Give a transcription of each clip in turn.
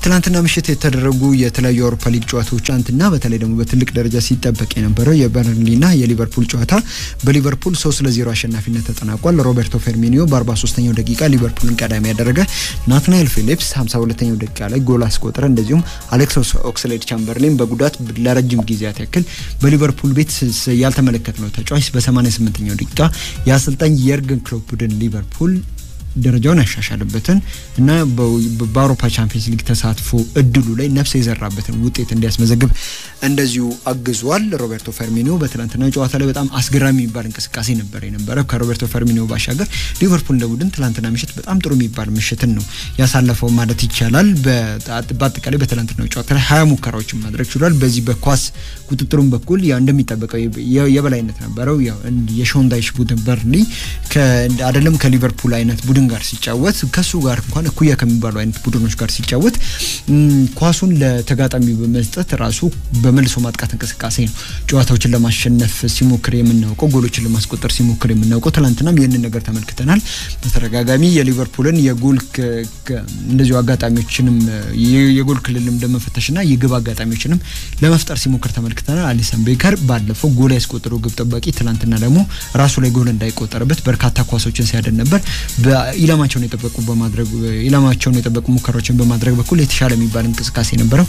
ትናንትና ምሽት የተደረጉ የተለያዩ የአውሮፓ ሊግ ጨዋታዎች ትናንትና በተለይ ደግሞ በትልቅ ደረጃ ሲጠበቅ የነበረው የበርንሊና የሊቨርፑል ጨዋታ በሊቨርፑል ሶስት ለዜሮ አሸናፊነት ተጠናቋል። ሮቤርቶ ፌርሚኒዮ በ43ኛው ደቂቃ ሊቨርፑልን ቀዳሚ ያደረገ፣ ናትናኤል ፊሊፕስ 52ኛው ደቂቃ ላይ ጎል አስቆጠረ። እንደዚሁም አሌክስ ኦክስሌድ ቻምበርሊን በጉዳት ለረጅም ጊዜያት ያክል በሊቨርፑል ቤት ያልተመለከትነው ተጫዋች በ88ኛው ደቂቃ የአሰልጣኝ የርገን ክሎፕ ቡድን ሊቨርፑል ደረጃውን ያሻሻልበትን እና በአውሮፓ ቻምፒየንስ ሊግ ተሳትፎ እድሉ ላይ ነፍስ የዘራበትን ውጤት እንዲያስመዘግብ እንደዚሁ አግዟል። ሮቤርቶ ፈርሚኒዮ በትናንትና ጨዋታ ላይ በጣም አስገራሚ የሚባል እንቅስቃሴ ነበር የነበረ። ከሮቤርቶ ፈርሚኒዮ ባሻገር ሊቨርፑል እንደ ቡድን ትናንትና ምሽት በጣም ጥሩ የሚባል ምሽትን ነው ያሳለፈው ማለት ይቻላል። በአጠቃላይ በትናንትናው ጨዋታ ላይ ሀያ ሙከራዎችን ማድረግ ችሏል። በዚህ በኳስ ቁጥጥሩን በኩል ያው እንደሚጠበቀው የበላይነት ነበረው። የሾን ዳይሽ ቡድን በርንሊ አይደለም ከሊቨርፑል አይነት ቡድን ጋር ሲጫወት ከሱ ጋር እንኳን እኩያ ከሚባሉ አይነት ቡድኖች ጋር ሲጫወት ኳሱን ለተጋጣሚ በመስጠት ራሱ በመልሶ ማጥቃት እንቅስቃሴ ነው ጨዋታዎችን ለማሸነፍ ሲሞክር የምናውቀው፣ ጎሎችን ለማስቆጠር ሲሞክር የምናውቀው። ትናንትናም ይህንን ነገር ተመልክተናል። በተደጋጋሚ የሊቨርፑልን የጎል እንደዚሁ አጋጣሚዎችንም የጎል ክልልም ለመፈተሽና የግብ አጋጣሚዎችንም ለመፍጠር ሲሞክር ተመልክተናል። አሊሰን ቤከር ባለፈው ጎል ያስቆጠረው ግብ ጠባቂ ትናንትና ደግሞ ራሱ ላይ ጎል እንዳይቆጠርበት በርካታ ኳሶችን ሲያደን ነበር። ኢላማቸውን የጠበቁ በማድረግ ኢላማቸውን የጠበቁ ሙከራዎችን በማድረግ በኩል የተሻለ የሚባል እንቅስቃሴ ነበረው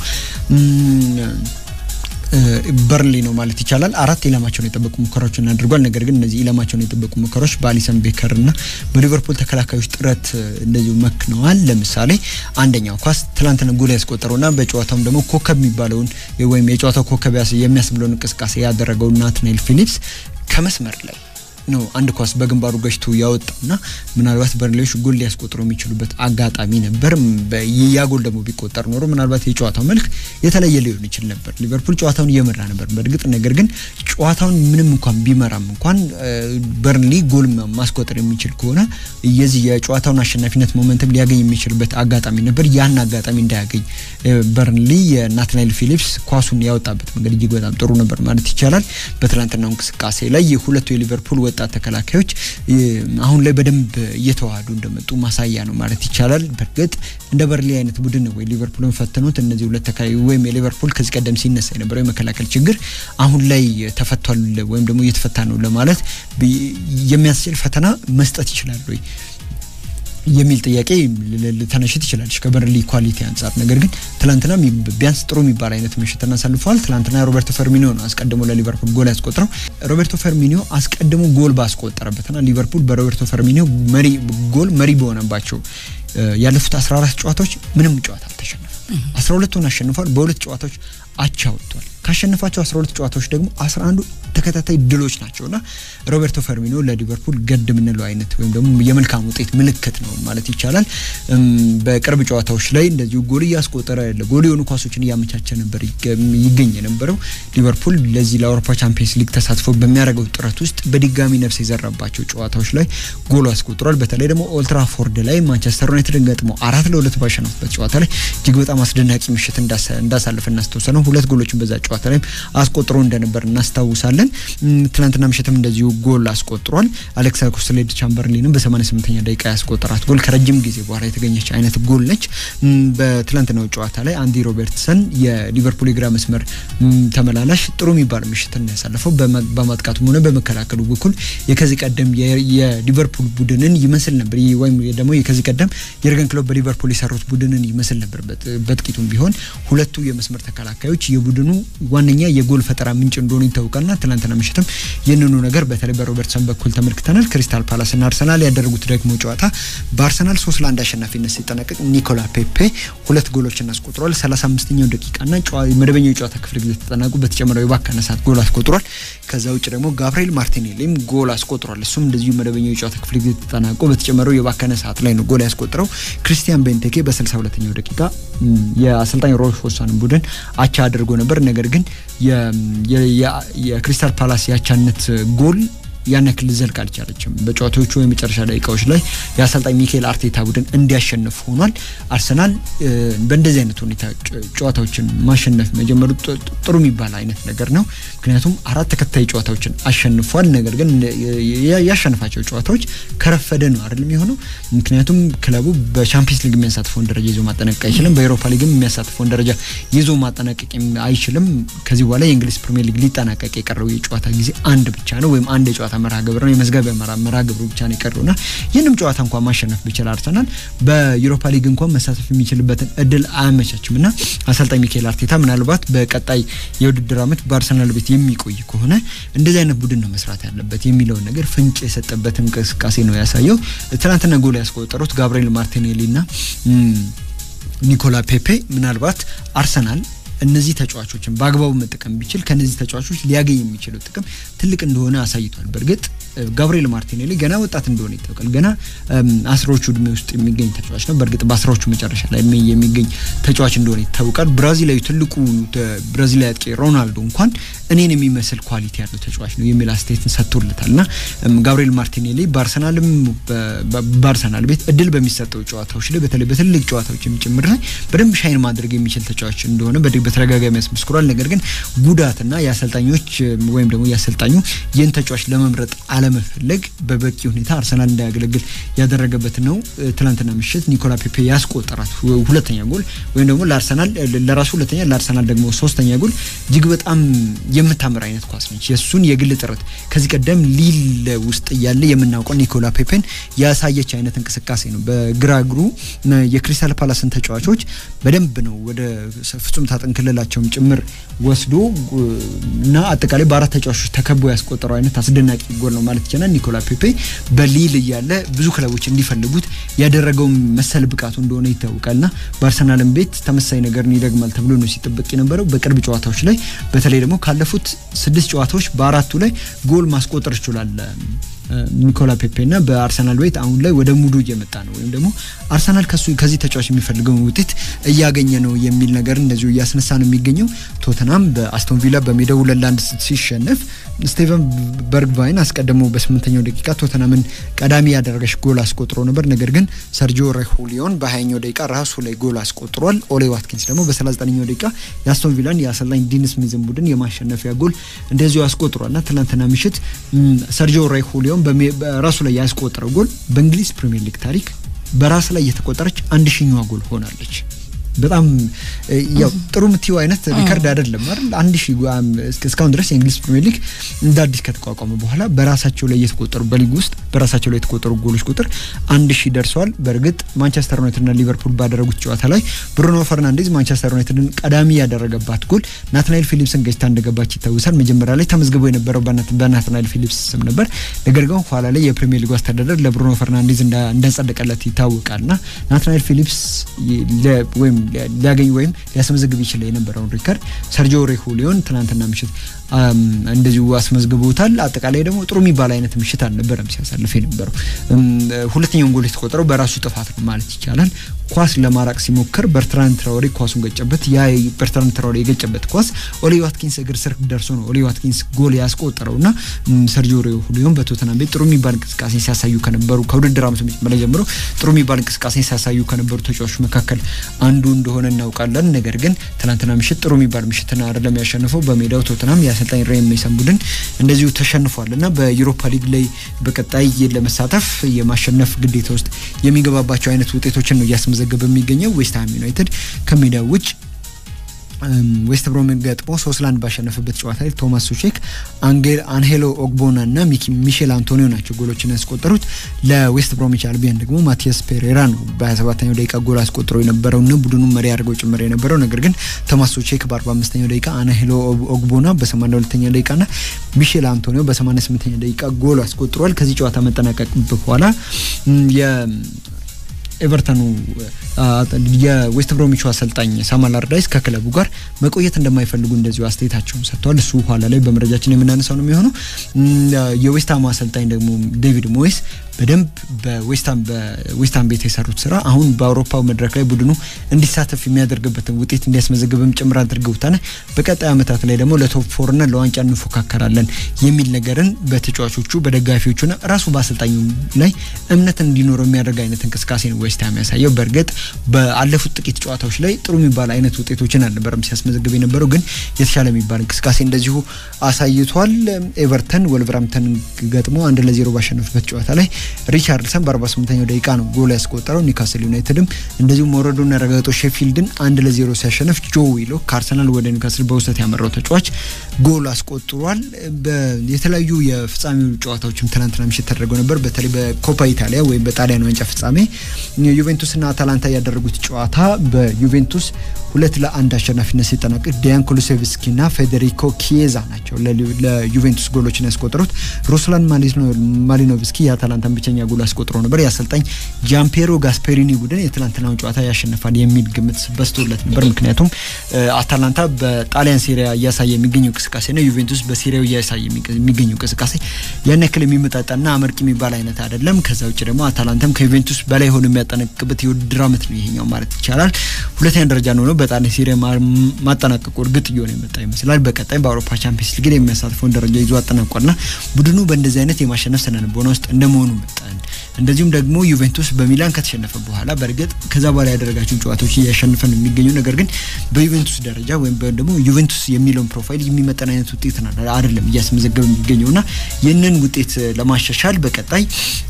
በርንሊ ነው ማለት ይቻላል። አራት ኢላማቸውን የጠበቁ ሙከራዎችን አድርጓል። ነገር ግን እነዚህ ኢላማቸውን የጠበቁ ሙከራዎች በአሊሰን ቤከር እና በሊቨርፑል ተከላካዮች ጥረት እንደዚሁ መክነዋል። ለምሳሌ አንደኛው ኳስ ትላንትና ጎል ያስቆጠረውና በጨዋታውም ደግሞ ኮከብ የሚባለውን ወይም የጨዋታው ኮከብ የሚያስብለውን እንቅስቃሴ ያደረገው ናትናኤል ፊሊፕስ ከመስመር ላይ ነው አንድ ኳስ በግንባሩ ገጭቶ ያወጣና ምናልባት በርንሌዎች ጎል ሊያስቆጥሩ የሚችሉበት አጋጣሚ ነበር። ያ ጎል ደግሞ ቢቆጠር ኖሮ ምናልባት የጨዋታው መልክ የተለየ ሊሆን ይችል ነበር። ሊቨርፑል ጨዋታውን እየመራ ነበር በእርግጥ ነገር ግን ጨዋታውን ምንም እንኳን ቢመራም እንኳን በርንሊ ጎል ማስቆጠር የሚችል ከሆነ የዚህ የጨዋታውን አሸናፊነት ሞመንትም ሊያገኝ የሚችልበት አጋጣሚ ነበር። ያን አጋጣሚ እንዳያገኝ በርንሊ የናትናኤል ፊሊፕስ ኳሱን ያወጣበት መንገድ እጅግ በጣም ጥሩ ነበር ማለት ይቻላል። በትላንትናው እንቅስቃሴ ላይ የሁለቱ የሊቨርፑል ወጣት ተከላካዮች አሁን ላይ በደንብ እየተዋሃዱ እንደመጡ ማሳያ ነው ማለት ይቻላል። በእርግጥ እንደ በርሊ አይነት ቡድን ወይ ሊቨርፑልን ፈተኑት። እነዚህ ሁለት ተከላካይ ወይም የሊቨርፑል ከዚህ ቀደም ሲነሳ የነበረው የመከላከል ችግር አሁን ላይ ተፈቷል ወይም ደግሞ እየተፈታ ነው ለማለት የሚያስችል ፈተና መስጠት ይችላል ወይ የሚል ጥያቄ ልተነሽት ይችላለች ከበርሊ ኳሊቲ አንጻር። ነገር ግን ትላንትና ቢያንስ ጥሩ የሚባል አይነት ምሽትን አሳልፈዋል። ትላንትና ሮቤርቶ ፈርሚኒዮ ነው አስቀድሞ ለሊቨርፑል ጎል ያስቆጥረው። ሮቤርቶ ፈርሚኒዮ አስቀድሞ ጎል ባስቆጠረበትና ሊቨርፑል በሮቤርቶ ፈርሚኒዮ መሪ ጎል መሪ በሆነባቸው ያለፉት 14 ጨዋታዎች ምንም ጨዋታ አልተሸነፈም። 12ቱን አሸንፏል። በሁለት ጨዋታዎች አቻ ወጥቷል። ካሸነፋቸው 12 ጨዋታዎች ደግሞ 11ዱ ተከታታይ ድሎች ናቸውና ሮቤርቶ ፈርሚኖ ለሊቨርፑል ገድ የምንለው አይነት ወይም ደግሞ የመልካም ውጤት ምልክት ነው ማለት ይቻላል። በቅርብ ጨዋታዎች ላይ እንደዚሁ ጎል እያስቆጠረ ጎል የሆኑ ኳሶችን እያመቻቸ ነበር ይገኝ የነበረው። ሊቨርፑል ለዚህ ለአውሮፓ ቻምፒየንስ ሊግ ተሳትፎ በሚያደርገው ጥረት ውስጥ በድጋሚ ነፍስ የዘራባቸው ጨዋታዎች ላይ ጎል አስቆጥሯል። በተለይ ደግሞ ኦልትራፎርድ ላይ ማንቸስተር ዩናይትድን ገጥሞ አራት ለሁለት ባሸነፉበት ጨዋታ ላይ እጅግ በጣም አስደናቂ ምሽት እንዳሳለፈ እናስታውሳለን። ሁለት ጎሎችን በዛ ጨዋታ ላይ አስቆጥሮ እንደነበር እናስታውሳለን። ትናንትና ምሽትም እንደዚሁ ጎል አስቆጥሯል። አሌክስ ኦክስሌድ ቻምበርሊንም በ88ኛ ደቂቃ ያስቆጠራት ጎል ከረጅም ጊዜ በኋላ የተገኘች አይነት ጎል ነች። በትላንትናው ጨዋታ ላይ አንዲ ሮበርትሰን የሊቨርፑል የግራ መስመር ተመላላሽ ጥሩ የሚባል ምሽትን ያሳለፈው በማጥቃቱም ሆነ በመከላከሉ በኩል የከዚህ ቀደም የሊቨርፑል ቡድንን ይመስል ነበር ወይም ደግሞ የከዚህ ቀደም የርገን ክሎፕ በሊቨርፑል የሰሩት ቡድንን ይመስል ነበር። በጥቂቱም ቢሆን ሁለቱ የመስመር ተከላካዮች የቡድኑ ዋነኛ የጎል ፈጠራ ምንጭ እንደሆኑ ይታወቃልና ትናንትና ምሽትም ይህንኑ ነገር በተለይ በሮበርትሰን በኩል ተመልክተናል። ክሪስታል ፓላስና አርሰናል ያደረጉት ደግሞ ጨዋታ በአርሰናል ሶስት ለአንድ አሸናፊነት ሲጠናቀቅ ኒኮላ ፔፔ ሁለት ጎሎችን አስቆጥሯል። 35ኛው ደቂቃና መደበኛው የጨዋታ ክፍለ ጊዜ ተጠናቁ በተጨመረው የባከነ ሰዓት ጎል አስቆጥሯል። ከዛ ውጭ ደግሞ ጋብርኤል ማርቲኔሊም ጎል አስቆጥሯል። እሱም እንደዚሁ መደበኛው የጨዋታ ክፍለ ጊዜ ተጠናቆ በተጨመረው የባከነ ሰዓት ላይ ነው ጎል ያስቆጥረው። ክሪስቲያን ቤንቴኬ በ62ኛው ደቂቃ የአሰልጣኝ ሮይ ሆሳንን ቡድን አቻ አድርጎ ነበር። ነገር ግን የክሪስታል ፓላስ የአቻነት ጎል ያን ያክል ልዘልቅ አልቻለችም። በጨዋታዎቹ የመጨረሻ ደቂቃዎች ላይ የአሰልጣኝ ሚካኤል አርቴታ ቡድን እንዲያሸንፍ ሆኗል። አርሰናል በእንደዚህ አይነት ሁኔታ ጨዋታዎችን ማሸነፍ መጀመሩ ጥሩ የሚባል አይነት ነገር ነው። ምክንያቱም አራት ተከታይ ጨዋታዎችን አሸንፏል። ነገር ግን ያሸነፋቸው ጨዋታዎች ከረፈደ ነው አይደለም የሆነው። ምክንያቱም ክለቡ በቻምፒየንስ ሊግ የሚያሳትፈውን ደረጃ ይዞ ማጠናቀቅ አይችልም። በኤሮፓ ሊግም የሚያሳትፈውን ደረጃ ይዞ ማጠናቀቅ አይችልም። ከዚህ በኋላ የእንግሊዝ ፕሪሚየር ሊግ ሊጠናቀቅ የቀረው የጨዋታ ጊዜ አንድ ብቻ ነው፣ ወይም አንድ የጨዋታ መርሃ ግብር ነው። የመዝጋቢያ መርሃ ግብሩ ብቻ ነው የቀረውና ይህንም ጨዋታ እንኳን ማሸነፍ ቢችል አርሰናል በዩሮፓ ሊግ እንኳን መሳተፍ የሚችልበትን እድል አያመቻችም እና አሰልጣኝ ሚካኤል አርቴታ ምናልባት በቀጣይ የውድድር ዓመት በአርሰናል ቤት የሚቆይ ከሆነ እንደዚህ አይነት ቡድን ነው መስራት ያለበት የሚለውን ነገር ፍንጭ የሰጠበት እንቅስቃሴ ነው ያሳየው። ትናንትና ጎል ያስቆጠሩት ጋብርኤል ማርቲኔሊ እና ኒኮላ ፔፔ ምናልባት አርሰናል እነዚህ ተጫዋቾችን በአግባቡ መጠቀም ቢችል ከነዚህ ተጫዋቾች ሊያገኝ የሚችለው ጥቅም ትልቅ እንደሆነ አሳይቷል። በእርግጥ ጋብርኤል ማርቲኔሊ ገና ወጣት እንደሆነ ይታወቃል። ገና አስራዎቹ እድሜ ውስጥ የሚገኝ ተጫዋች ነው። በእርግጥ በአስራዎቹ መጨረሻ ላይ የሚገኝ ተጫዋች እንደሆነ ይታወቃል። ብራዚላዊ ትልቁ ብራዚላዊ አጥቂ ሮናልዶ እንኳን እኔን የሚመስል ኳሊቲ ያለው ተጫዋች ነው የሚል አስተያየትን ሰጥቶለታል እና ጋብርኤል ማርቲኔሊ በአርሰናልም በአርሰናል ቤት እድል በሚሰጠው ጨዋታዎች ላይ በተለይ በትልቅ ጨዋታዎች ጭምር ላይ በደንብ ሻይን ማድረግ የሚችል ተጫዋች እንደሆነ በተደጋጋሚ ያስመስክሯል። ነገር ግን ጉዳትና የአሰልጣኞች ወይም ደግሞ የአሰልጣኙ ይህን ተጫዋች ለመምረጥ አለመፈለግ በበቂ ሁኔታ አርሰናል እንዳያገለግል ያደረገበት ነው። ትናንትና ምሽት ኒኮላ ፔፔ ያስቆጠራት ሁለተኛ ጎል ወይም ደግሞ ለአርሰናል ለራሱ ሁለተኛ ለአርሰናል ደግሞ ሶስተኛ ጎል እጅግ በጣም የምታምር አይነት ኳስ ነች። የእሱን የግል ጥረት ከዚህ ቀደም ሊል ውስጥ እያለ የምናውቀው ኒኮላ ፔፔን ያሳየች አይነት እንቅስቃሴ ነው። በግራ እግሩ የክሪስታል ፓላስን ተጫዋቾች በደንብ ነው ወደ ፍጹም ሳጥን ክልላቸውም ጭምር ወስዶ እና አጠቃላይ በአራት ተጫዋቾች ተከቦ ያስቆጠረው አይነት አስደናቂ ጎል ነው ማለት ይቻላል። ኒኮላ ፔፔ በሊል እያለ ብዙ ክለቦች እንዲፈልጉት ያደረገው መሰል ብቃቱ እንደሆነ ይታወቃልና በአርሰናልም ቤት ተመሳሳይ ነገርን ይደግማል ተብሎ ነው ሲጠበቅ የነበረው። በቅርብ ጨዋታዎች ላይ በተለይ ደግሞ ካለፉት ስድስት ጨዋታዎች በአራቱ ላይ ጎል ማስቆጠር ይችላል ኒኮላ ፔፔ እና በአርሰናል ቤት አሁን ላይ ወደ ሙዱ እየመጣ ነው ወይም ደግሞ አርሰናል ከሱ ከዚህ ተጫዋች የሚፈልገውን ውጤት እያገኘ ነው የሚል ነገር እንደዚሁ እያስነሳ ነው የሚገኘው። ቶተናም በአስቶን ቪላ በሜዳው ሁለት ለአንድ ሲሸነፍ ስቴቨን በርግቫይን አስቀድሞ በስምንተኛው ደቂቃ ቶተናምን ቀዳሚ ያደረገች ጎል አስቆጥሮ ነበር። ነገር ግን ሰርጂዮ ሬሁሊዮን በሀያኛው ደቂቃ ራሱ ላይ ጎል አስቆጥሯል። ኦሌ ዋትኪንስ ደግሞ በሰላሳ ዘጠነኛው ደቂቃ የአስቶን ቪላን የአሰልጣኝ ዲን ስሚዝን ቡድን የማሸነፊያ ጎል እንደዚሁ አስቆጥሯል እና ትናንትና ምሽት ሰርጂዮ ሬሁሊዮን በራሱ ላይ ያስቆጠረው ጎል በእንግሊዝ ፕሪሚየር ሊግ ታሪክ በራስ ላይ የተቆጠረች አንድ ሺኛዋ ጎል ሆናለች። በጣም ያው ጥሩ የምትይው አይነት ሪከርድ አይደለም አይደል? አንድ ሺህ እስካሁን ድረስ የእንግሊዝ ፕሪሚየር ሊግ እንደ አዲስ ከተቋቋመ በኋላ በራሳቸው ላይ የተቆጠሩ በሊግ ውስጥ በራሳቸው ላይ የተቆጠሩ ጎሎች ቁጥር አንድ ሺህ ደርሰዋል። በእርግጥ ማንቸስተር ዩናይትድና ሊቨርፑል ባደረጉት ጨዋታ ላይ ብሩኖ ፈርናንዴዝ ማንቸስተር ዩናይትድን ቀዳሚ ያደረገባት ጎል ናትናኤል ፊሊፕስን ገጭታ እንደገባች ይታወሳል። መጀመሪያ ላይ ተመዝግቦ የነበረው በናትናኤል ፊሊፕስ ስም ነበር። ነገር ግን ኋላ ላይ የፕሪሚየር ሊጉ አስተዳደር ለብሩኖ ፈርናንዴዝ እንዳጸደቀለት ይታወቃልና ናትናኤል ፊሊፕስ ወይም ሊያገኝ ወይም ሊያስመዘግብ ይችል የነበረውን ሪከርድ ሰርጂዮ ሬሁሊዮን ትናንትና ምሽት እንደዚሁ አስመዝግቦታል። አጠቃላይ ደግሞ ጥሩ የሚባል አይነት ምሽት አልነበረም ሲያሳልፍ የነበረው። ሁለተኛውን ጎል የተቆጠረው በራሱ ጥፋት ነው ማለት ይቻላል። ኳስ ለማራቅ ሲሞክር በርትራንድ ትራኦሬ ኳሱን ገጨበት። ያ በርትራንድ ትራኦሬ የገጨበት ኳስ ኦሊ ዋትኪንስ እግር ስር ደርሶ ነው ኦሊ ዋትኪንስ ጎል ያስቆጠረው እና ሰርጂዮ ሬሁሊዮን በቶተናም ቤት ጥሩ የሚባል እንቅስቃሴ ሲያሳዩ ከነበሩ ከውድድር ዓመቱ መጀመሪያ ጀምሮ ጥሩ የሚባል እንቅስቃሴ ሲያሳዩ ከነበሩ ተጫዋቾች መካከል አንዱ እንደሆነ እናውቃለን። ነገር ግን ትናንትና ምሽት ጥሩ የሚባል ምሽትና አይደለም ያሸነፈው በሜዳው ቶተናም የአሰልጣኝ ራሂም ሜሰን ቡድን እንደዚሁ ተሸንፏል እና በዩሮፓ ሊግ ላይ በቀጣይ ለመሳተፍ የማሸነፍ ግዴታ ውስጥ የሚገባባቸው አይነት ውጤቶችን ነው እያስመዘገበ የሚገኘው። ዌስትሃም ዩናይትድ ከሜዳው ውጭ ዌስት ብሮምን ገጥሞ ሶስት ለአንድ ባሸነፈበት ጨዋታ ላይ ቶማስ ሱቼክ፣ አንሄሎ ኦግቦና እና ሚሼል አንቶኒዮ ናቸው ጎሎችን ያስቆጠሩት። ለዌስት ብሮሚች አልቢያን ደግሞ ማቲያስ ፔሬራ ነው በ27ኛው ደቂቃ ጎል አስቆጥሮ የነበረውና ቡድኑ መሪ አድርገው ጭምር የነበረው ነገር ግን ቶማስ ሱቼክ በ45ኛው ደቂቃ፣ አንሄሎ ኦግቦና በ82ኛው ደቂቃ ና ሚሼል አንቶኒዮ በ88ኛው ደቂቃ ጎል አስቆጥሯል። ከዚህ ጨዋታ መጠናቀቅ በኋላ ኤቨርተኑ የዌስት ብሮሚቹ አሰልጣኝ ሳም አላርዳይስ ከክለቡ ጋር መቆየት እንደማይፈልጉ እንደዚሁ አስተያየታቸውን ሰጥተዋል። እሱ ኋላ ላይ በመረጃችን የምናነሳው ነው የሚሆነው። የዌስትሃም አሰልጣኝ ደግሞ ዴቪድ ሞይስ በደንብ በዌስትሃም ቤት የሰሩት ስራ አሁን በአውሮፓው መድረክ ላይ ቡድኑ እንዲሳተፍ የሚያደርግበትን ውጤት እንዲያስመዘግብም ጭምር አድርገውታል። በቀጣይ ዓመታት ላይ ደግሞ ለቶፕ ፎርና ለዋንጫ እንፎካከራለን የሚል ነገርን በተጫዋቾቹ በደጋፊዎቹና ራሱ በአሰልጣኙ ላይ እምነት እንዲኖረው የሚያደርግ አይነት እንቅስቃሴ ነው ዌስትሃም ያሳየው። በእርግጥ በአለፉት ጥቂት ጨዋታዎች ላይ ጥሩ የሚባል አይነት ውጤቶችን አልነበረም ሲያስመዘግብ የነበረው ግን የተሻለ የሚባል እንቅስቃሴ እንደዚሁ አሳይቷል። ኤቨርተን ወልቨርሃምፕተን ገጥሞ አንድ ለዜሮ ባሸነፉበት ጨዋታ ላይ ሪቻርድሰን በ48ኛው ደቂቃ ነው ጎል ያስቆጠረው። ኒውካስል ዩናይትድም እንደዚሁ መውረዱን ያረጋገጠው ሼፊልድን አንድ ለዜሮ ሲያሸንፍ ጆ ዊሎ ከአርሰናል ወደ ኒውካስል በውሰት ያመራው ተጫዋች ጎል አስቆጥሯል። የተለያዩ የፍጻሜው ጨዋታዎችም ትናንትና ምሽት ተደርገው ነበር። በተለይ በኮፓ ኢታሊያ ወይም በጣሊያን ዋንጫ ፍጻሜ ዩቬንቱስና አታላንታ ያደረጉት ጨዋታ በዩቬንቱስ ሁለት ለአንድ አሸናፊነት ሲጠናቀቅ ዲያን ኩሉሴቭስኪና ፌዴሪኮ ኪዬዛ ናቸው ለዩቬንቱስ ጎሎችን ያስቆጠሩት። ሩስላን ማሊኖቭስኪ የአታላንታን ብቸኛ ጎል አስቆጥሮ ነበር። የአሰልጣኝ ጃምፔሮ ጋስፔሪኒ ቡድን የትላንትናውን ጨዋታ ያሸንፋል የሚል ግምት በስቶለት ነበር። ምክንያቱም አታላንታ በጣሊያን ሴሪያ እያሳየ የሚገኘው እንቅስቃሴና ዩቬንቱስ በሴሪያው እያሳየ የሚገኘው እንቅስቃሴ ያን ያክል የሚመጣጣና አመርቂ የሚባል አይነት አይደለም። ከዛ ውጭ ደግሞ አታላንታም ከዩቬንቱስ በላይ ሆኖ የሚያጠናቅቅበት የውድድር ዓመት ነው ይሄኛው ማለት ይቻላል። ሁለተኛ ደረጃ ነው ነው በጣሊያን ሴሪያ ማጠናቀቁ እርግጥ እየሆነ የመጣ ይመስላል። በቀጣይ በአውሮፓ ቻምፒየንስ ሊግ የሚያሳትፈውን ደረጃ ይዞ አጠናቋልና ቡድኑ በእንደዚህ አይነት የማሸነፍ ስነልቦና ውስጥ እንደመሆኑ መጠን እንደዚሁም ደግሞ ዩቬንቱስ በሚላን ከተሸነፈ በኋላ በእርግጥ ከዛ በኋላ ያደረጋቸውን ጨዋታዎች እያሸነፈ ነው የሚገኘው። ነገር ግን በዩቬንቱስ ደረጃ ወይም ደግሞ ዩቬንቱስ የሚለውን ፕሮፋይል የሚመጠን አይነት ውጤት አይደለም እያስመዘገበ የሚገኘው እና ይህንን ውጤት ለማሻሻል በቀጣይ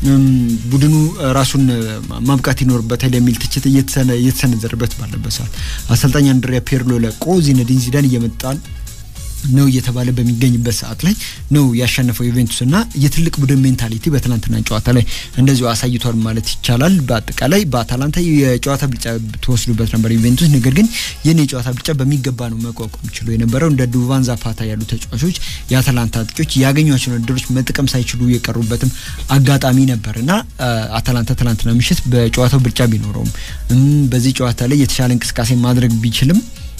ቡድኑ ራሱን ማብቃት ይኖርበታል የሚል ትችት እየተሰነዘረበት ባለበት ሰዓት አሰልጣኝ አንድሪያ ፔርሎ ለቆ ዚነዲን ዚዳን እየመጣል ነው እየተባለ በሚገኝበት ሰዓት ላይ ነው ያሸነፈው ዩቬንቱስ እና የትልቅ ቡድን ሜንታሊቲ በትናንትና ጨዋታ ላይ እንደዚሁ አሳይቷል ማለት ይቻላል። በአጠቃላይ በአታላንታ የጨዋታ ብልጫ ተወስዶበት ነበር ዩቬንቱስ። ነገር ግን ይህን የጨዋታ ብልጫ በሚገባ ነው መቋቋም ችሎ የነበረው። እንደ ዱቫን ዛፓታ ያሉ ተጫዋቾች የአታላንታ አጥቂዎች ያገኟቸውን እድሎች መጠቀም ሳይችሉ የቀሩበትም አጋጣሚ ነበር እና አታላንታ ትናንትና ምሽት በጨዋታው ብልጫ ቢኖረውም በዚህ ጨዋታ ላይ የተሻለ እንቅስቃሴ ማድረግ ቢችልም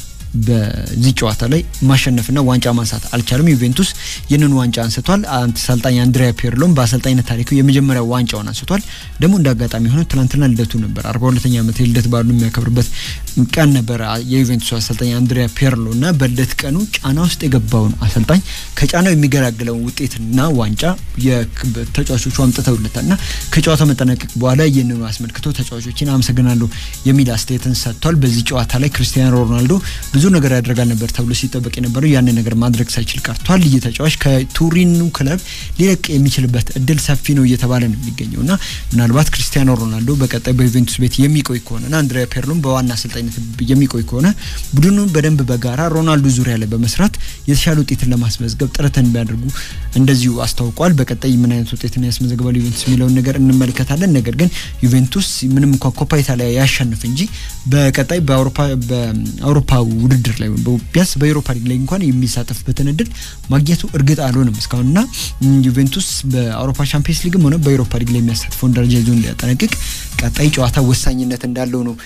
በዚህ ጨዋታ ላይ ማሸነፍና ዋንጫ ማንሳት አልቻለም። ዩቬንቱስ ይህንን ዋንጫ አንስቷል። አሰልጣኝ አንድሪያ ፔርሎም በአሰልጣኝነት ታሪኩ የመጀመሪያ ዋንጫውን አንስቷል። ደግሞ እንደ አጋጣሚ ሆኖ ትናንትና ልደቱ ነበር። አርባ ሁለተኛ ዓመት የልደት በዓሉ የሚያከብርበት ቀን ነበር የዩቬንቱስ አሰልጣኝ አንድሪያ ፔርሎ እና በልደት ቀኑ ጫና ውስጥ የገባውን አሰልጣኝ ከጫናው የሚገላግለውን ውጤትና ዋንጫ ተጫዋቾቹ አምጥተውለታል እና ከጨዋታው መጠናቀቅ በኋላ ይህንኑ አስመልክቶ ተጫዋቾችን አመሰግናለሁ የሚል አስተያየትን ሰጥቷል። በዚህ ጨዋታ ላይ ክርስቲያኖ ሮናልዶ ብዙ ነገር ያደርጋል ነበር ተብሎ ሲጠበቅ የነበረው ያንን ነገር ማድረግ ሳይችል ቀርቷል። ይህ ተጫዋች ከቱሪኑ ክለብ ሊለቅ የሚችልበት እድል ሰፊ ነው እየተባለ ነው የሚገኘው እና ምናልባት ክርስቲያኖ ሮናልዶ በቀጣይ በዩቬንቱስ ቤት የሚቆይ ከሆነና አንድሪያ ፔርሎም በዋና አሰልጣኝነት የሚቆይ ከሆነ ቡድኑን በደንብ በጋራ ሮናልዶ ዙሪያ ላይ በመስራት የተሻለ ውጤትን ለማስመዝገብ ጥረትን ቢያደርጉ እንደዚሁ አስታውቋል። በቀጣይ ምን አይነት ውጤትን ያስመዘግባል ዩቬንቱስ የሚለውን ነገር እንመለከታለን። ነገር ግን ዩቬንቱስ ምንም እንኳን ኮፓ ኢታሊያ ያሸንፍ እንጂ በቀጣይ በአውሮፓ ውድድር ላይ ቢያንስ በዩሮፓ ሊግ ላይ እንኳን የሚሳተፍበትን እድል ማግኘቱ እርግጥ አልሆነም እስካሁንና ዩቬንቱስ በአውሮፓ ቻምፒየንስ ሊግም ሆነ በዩሮፓ ሊግ ላይ የሚያሳትፈውን ደረጃ ይዞ እንዲያጠናቅቅ ቀጣይ ጨዋታ ወሳኝነት እንዳለው ነው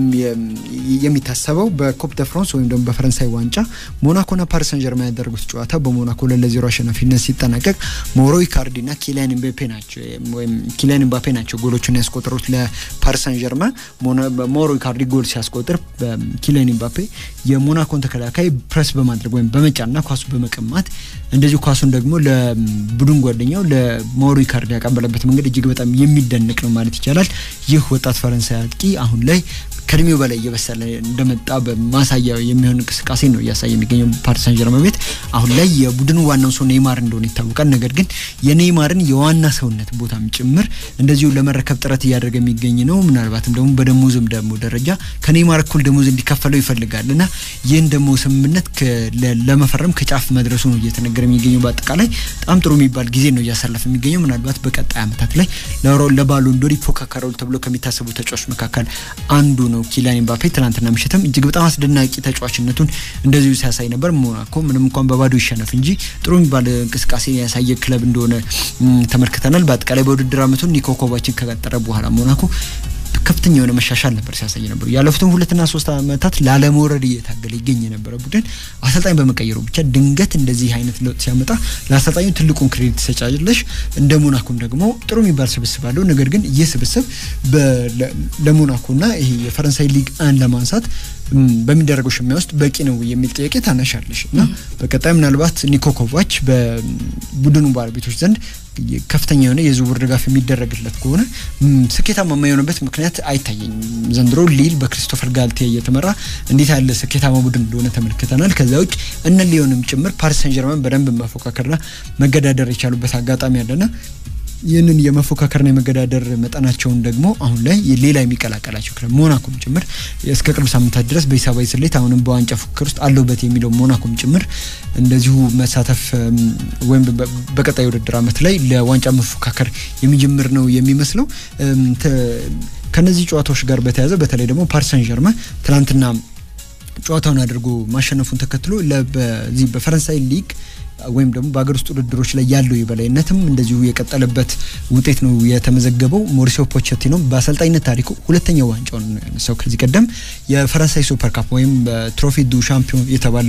የሚታሰበው። በኮፕ ደ ፍራንስ ወይም ደግሞ በፈረንሳይ ዋንጫ ሞናኮና ፓሪስ ሰን ጀርማን ያደረጉት ጨዋታ በሞናኮ ሁለት ለዜሮ አሸናፊነት ሲጠናቀቅ ሞሮ ኢካርዲና ኪሊያን ምባፔ ናቸው ወይም ኪሊያን ምባፔ ናቸው ጎሎቹን ያስቆጠሩት ለፓሪስ ሰን ጀርማን። ሞሮ ኢካርዲ ጎል ሲያስቆጥር ኪሊያን ምባፔ የሞናኮን ተከላካይ ፕሬስ በማድረግ ወይም በመጫንና ኳሱ በመቀማት እንደዚሁ ኳሱን ደግሞ ለቡድን ጓደኛው ለሞሮ ኢካርዲ ያቀበለበት መንገድ እጅግ በጣም የሚደንቅ ነው ማለት ይቻላል። ይህ ወጣት ፈረንሳይ አጥቂ አሁን ላይ ከእድሜው በላይ እየበሰለ እንደመጣ በማሳያ የሚሆን እንቅስቃሴ ነው እያሳየ የሚገኘው ፓሪስ ሳን ጀርመን ቤት። አሁን ላይ የቡድኑ ዋናው ሰው ኔይማር እንደሆነ ይታወቃል። ነገር ግን የኔይማርን የዋና ሰውነት ቦታም ጭምር እንደዚሁ ለመረከብ ጥረት እያደረገ የሚገኝ ነው። ምናልባትም ደግሞ በደሞዝም ደግሞ ደረጃ ከኔይማር እኩል ደሞዝ እንዲከፈለው ይፈልጋል እና ይህን ደግሞ ስምምነት ለመፈረም ከጫፍ መድረሱ ነው እየተነገረ የሚገኘው። በአጠቃላይ በጣም ጥሩ የሚባል ጊዜ ነው እያሳለፈ የሚገኘው። ምናልባት በቀጣይ ዓመታት ላይ ለባሎን ዶር ይፎካከራሉ ተብሎ ከሚታሰቡ ተጫዋች መካከል አንዱ ነው ኪሊያን ኤምባፔ ትናንትና ምሽትም እጅግ በጣም አስደናቂ ተጫዋችነቱን እንደዚሁ ሲያሳይ ነበር። ሞናኮ ምንም እንኳን በባዶ ይሸነፍ እንጂ ጥሩ የሚባል እንቅስቃሴ ያሳየ ክለብ እንደሆነ ተመልክተናል። በአጠቃላይ በውድድር ዓመቱን ኒኮ ኮቫችን ከቀጠረ በኋላ ሞናኮ ከፍተኛ የሆነ መሻሻል ነበር ሲያሳይ ነበሩ። ያለፉትን ሁለትና ሶስት ዓመታት ላለመውረድ እየታገለ ይገኝ የነበረ ቡድን አሰልጣኝ በመቀየሩ ብቻ ድንገት እንደዚህ አይነት ለውጥ ሲያመጣ ለአሰልጣኙ ትልቁን ክሬዲት ትሰጫለሽ። እንደ ሞናኮም ደግሞ ጥሩ የሚባል ስብስብ አለው። ነገር ግን ይህ ስብስብ ለሞናኮና ይሄ የፈረንሳይ ሊግ አን ለማንሳት በሚደረገው ሽሚያ ውስጥ በቂ ነው የሚል ጥያቄ ታነሻለሽ እና በቀጣይ ምናልባት ኒኮ ኮቫች በቡድኑ ባለቤቶች ዘንድ ከፍተኛ የሆነ የዝውውር ድጋፍ የሚደረግለት ከሆነ ስኬታማ የማይሆንበት ምክንያት አይታየኝም። ዘንድሮ ሊል በክሪስቶፈር ጋልቴ እየተመራ እንዴት ያለ ስኬታማ ቡድን እንደሆነ ተመልክተናል። ከዚያ ውጭ እነ ሊዮንም ጭምር ፓሪስ ሰን ጀርመን በደንብ መፎካከርና መገዳደር የቻሉበት አጋጣሚ አለና ይህንን የመፎካከርና የመገዳደር መጠናቸውን ደግሞ አሁን ላይ ሌላ የሚቀላቀላቸው ክለብ ሞናኮም ጭምር እስከ ቅርብ ሳምንታት ድረስ በሂሳባዊ ስሌት አሁንም በዋንጫ ፉክክር ውስጥ አለውበት የሚለው ሞናኮም ጭምር እንደዚሁ መሳተፍ ወይም በቀጣይ ውድድር ዓመት ላይ ለዋንጫ መፎካከር የሚጀምር ነው የሚመስለው። ከነዚህ ጨዋታዎች ጋር በተያያዘ በተለይ ደግሞ ፓሪስ ሰን ጀርመን ትናንትና ጨዋታውን አድርጎ ማሸነፉን ተከትሎ በዚህ በፈረንሳይ ሊግ ወይም ደግሞ በሀገር ውስጥ ውድድሮች ላይ ያለው የበላይነትም እንደዚሁ የቀጠለበት ውጤት ነው የተመዘገበው። ሞሪሲዮ ፖቼቲኖ በአሰልጣኝነት ታሪኩ ሁለተኛው ዋንጫውን ነው ያነሳው። ከዚህ ቀደም የፈረንሳይ ሱፐር ካፕ ወይም ትሮፊ ዱ ሻምፒዮን የተባለ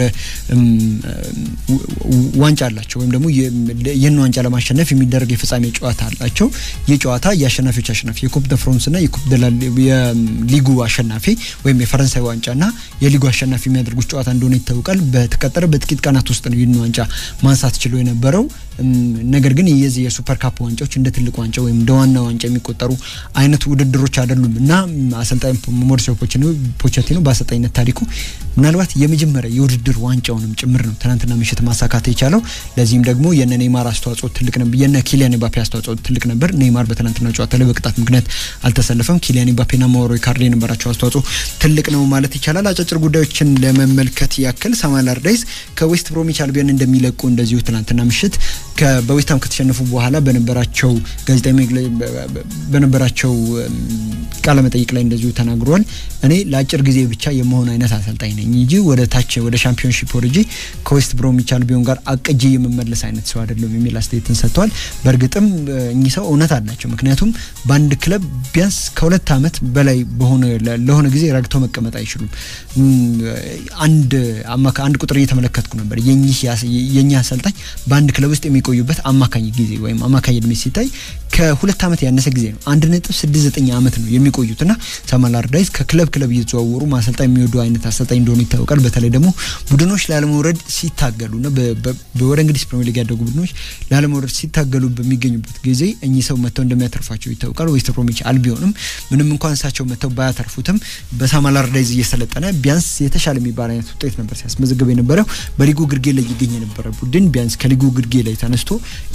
ዋንጫ አላቸው። ወይም ደግሞ ይህን ዋንጫ ለማሸነፍ የሚደረግ የፍጻሜ ጨዋታ አላቸው። ይህ ጨዋታ የአሸናፊዎች አሸናፊ የኩፕ ደ ፍራንስ እና የሊጉ አሸናፊ ወይም የፈረንሳይ ዋንጫና የሊጉ አሸናፊ የሚያደርጉት ጨዋታ እንደሆነ ይታወቃል። በተቀጠረ በጥቂት ቀናት ውስጥ ነው ይህን ዋንጫ ማንሳት ችሎ የነበረው። ነገር ግን የዚህ የሱፐር ካፕ ዋንጫዎች እንደ ትልቅ ዋንጫ ወይም እንደ ዋና ዋንጫ የሚቆጠሩ አይነት ውድድሮች አይደሉም እና አሰልጣኝ ሞሪሲዮ ፖቼቲኖ በአሰልጣኝነት ታሪኩ ምናልባት የመጀመሪያ የውድድር ዋንጫውንም ጭምር ነው ትናንትና ምሽት ማሳካት የቻለው። ለዚህም ደግሞ የነ ኔይማር አስተዋጽኦ ትልቅ ነበር፣ የነ ኪሊያን ኤምባፔ አስተዋጽኦ ትልቅ ነበር። ኔይማር በትናንትና ጨዋታ ላይ በቅጣት ምክንያት አልተሰለፈም። ኪሊያን ኤምባፔና ማውሮ ኢካርዲ የነበራቸው አስተዋጽኦ ትልቅ ነው ማለት ይቻላል። አጫጭር ጉዳዮችን ለመመልከት ያክል ሳሙኤል አላርዳይስ ከዌስት ብሮሚች አልቢዮን እንደሚለቁ እንደዚሁ ትናንትና ምሽት በዌስትሃም ከተሸነፉ በኋላ በነበራቸው ጋዜጣዊ በነበራቸው ቃለ መጠይቅ ላይ እንደዚሁ ተናግሯል። እኔ ለአጭር ጊዜ ብቻ የመሆን አይነት አሰልጣኝ ነኝ እንጂ ወደ ታች ወደ ሻምፒዮንሺፕ ወርጄ ከዌስት ብሮሚች አልቢዮን ጋር አቅጄ የምመለስ አይነት ሰው አይደለም የሚል አስተያየትን ሰጥተዋል። በእርግጥም እኚህ ሰው እውነት አላቸው። ምክንያቱም በአንድ ክለብ ቢያንስ ከሁለት ዓመት በላይ በሆነ ለሆነ ጊዜ ረግተው መቀመጥ አይችሉም። አንድ አንድ ቁጥር እየተመለከትኩ ነበር። የኚህ አሰልጣኝ በአንድ ክለብ ውስጥ የሚቆዩበት አማካኝ ጊዜ ወይም አማካኝ እድሜ ሲታይ ከሁለት ዓመት ያነሰ ጊዜ ነው። አንድ ነጥብ ስድስት ዘጠኝ ዓመት ነው የሚቆዩትና ሳሙኤል አላርዳይስ ከክለብ ክለብ እየተዘዋወሩ ማሰልጣኝ የሚወዱ አይነት አሰልጣኝ እንደሆኑ ይታወቃል። በተለይ ደግሞ ቡድኖች ላለመውረድ ሲታገሉና ወደ እንግሊዝ ፕሪሚየር ሊግ ያደጉ ቡድኖች ላለመውረድ ሲታገሉ በሚገኙበት ጊዜ እኚህ ሰው መጥተው እንደሚያተርፏቸው ይታወቃል። ዌስት ብሮሚች አልቢዮንም ምንም እንኳን እሳቸው መጥተው ባያተርፉትም በሳሙኤል አላርዳይስ እየሰለጠነ ቢያንስ የተሻለ የሚባል አይነት ውጤት ነበር ሲያስመዘግብ የነበረው። በሊጉ ግርጌ ላይ ይገኝ የነበረ ቡድን ቢያንስ ከሊጉ ግርጌ ላይ ተነስቶ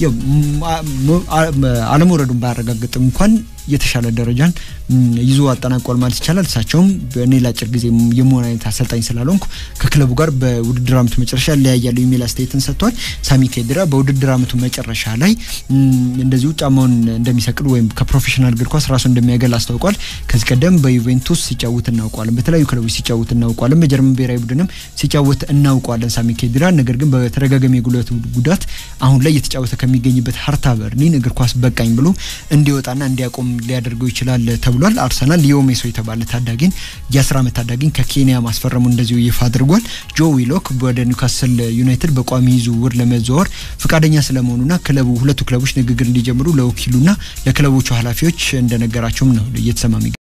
አለመውረዱን ባያረጋግጥም እንኳን የተሻለ ደረጃን ይዞ አጠናቋል ማለት ይቻላል። እሳቸውም እኔ ለአጭር ጊዜ የመሆን አይነት አሰልጣኝ ስላልሆንኩ ከክለቡ ጋር በውድድር ዓመቱ መጨረሻ ለያያለሁ የሚል አስተያየትን ሰጥቷል። ሳሚ ኬድራ በውድድር ዓመቱ መጨረሻ ላይ እንደዚሁ ጫማውን እንደሚሰቅል ወይም ከፕሮፌሽናል እግር ኳስ ራሱ እንደሚያገል አስታውቋል። ከዚህ ቀደም በዩቬንቱስ ሲጫወት እናውቋለን፣ በተለያዩ ክለቦች ሲጫወት እናውቋለን፣ በጀርመን ብሔራዊ ቡድንም ሲጫወት እናውቋለን ሳሚ ኬድራ። ነገር ግን በተደጋጋሚ የጉልበት ጉዳት አሁን ላይ እየተጫወተ ከሚገኝበት ሀርታ በርሊን እግር ኳስ በቃኝ ብሎ እንዲወጣና እንዲያቆም ሊያደርገው ይችላል ተብሏል። አርሰናል ሊዮ ሜሶ የተባለ ታዳጊን የአስር ዓመት ታዳጊን ከኬንያ ማስፈረሙ እንደዚሁ ይፋ አድርጓል። ጆ ዊሎክ ወደ ኒውካስል ዩናይትድ በቋሚ ዝውውር ለመዘዋወር ፈቃደኛ ስለመሆኑና ክለቡ ሁለቱ ክለቦች ንግግር እንዲጀምሩ ለወኪሉና ለክለቦቹ ኃላፊዎች እንደነገራቸውም ነው እየተሰማ